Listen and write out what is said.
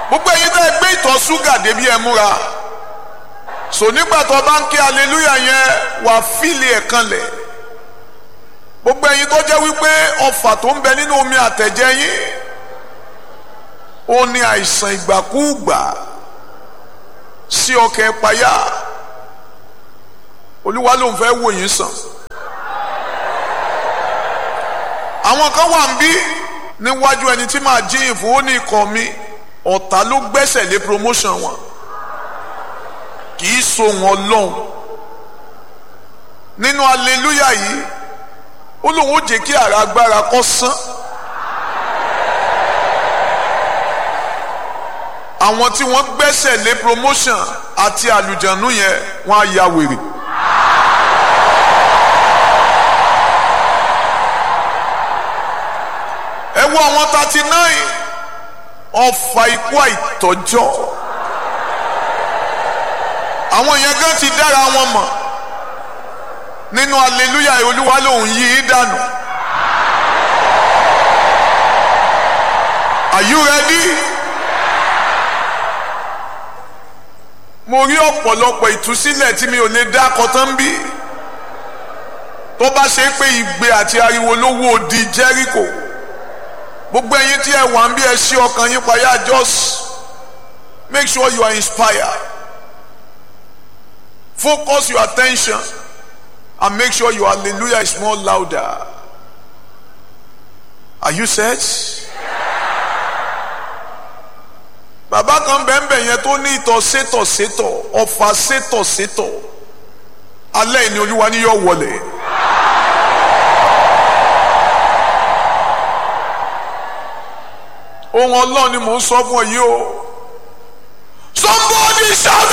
gbogbo ẹ̀yin tẹ́ ẹ gbé ìtọ̀ ṣúgà débi ẹ múra so nígbà tó bá ń ké aleluya yẹn wà fíìlì ẹ̀ kanlẹ̀ gbogbo ẹ̀yin tó jẹ́ wípé ọfà tó ń bẹ nínú omi àtẹ̀jẹ́ yín ó ní àìsàn ìgbàkúùgbà sí ọkẹ́ payá olúwa ló ń fẹ́ wò yín sàn àwọn kan wà ń bí níwájú ẹni tí màá jíyìn fún ó ní ikọ̀ mi ọ̀tá ló gbẹ́sẹ̀ lé promotion wọn kì í so wọn lọ́hùn nínú aleluya yìí ó lóun ó jẹ́ kí ara agbára kó sán àwọn tí wọ́n gbẹ́sẹ̀ lé promotion àti àlùjànnú yẹn wọ́n á ya wèrè. ẹ wo àwọn thirty nine ọfà ikú àìtọ́jọ́ àwọn yẹn gan ti dára wọn mọ̀ nínú aleluya olúwa lòun yí í dànù are you ready? mo rí ọ̀pọ̀lọpọ̀ ìtúsílẹ̀ tí mi ò lè dá kọtán bí tó bá ṣe pé ìgbé àti ariwo ló wó di Jẹ́ríkò gbogbo ẹ̀yin tí ẹ wà ń bí ẹ ṣí ọkàn yín payá just make sure you are inspired focus your attention and make sure your hallelujah is more louder are you set? bàbá kan bẹ́ẹ̀nbẹ́ẹ̀ yẹn tó ní ìtọ̀ sétọ̀ sétọ̀ ọ̀fà sétọ̀ sétọ̀ alẹ́ ìní olúwa ni yóò wọlé. ohun ọlọ́run ni mò ń sọ fún ọ yìí o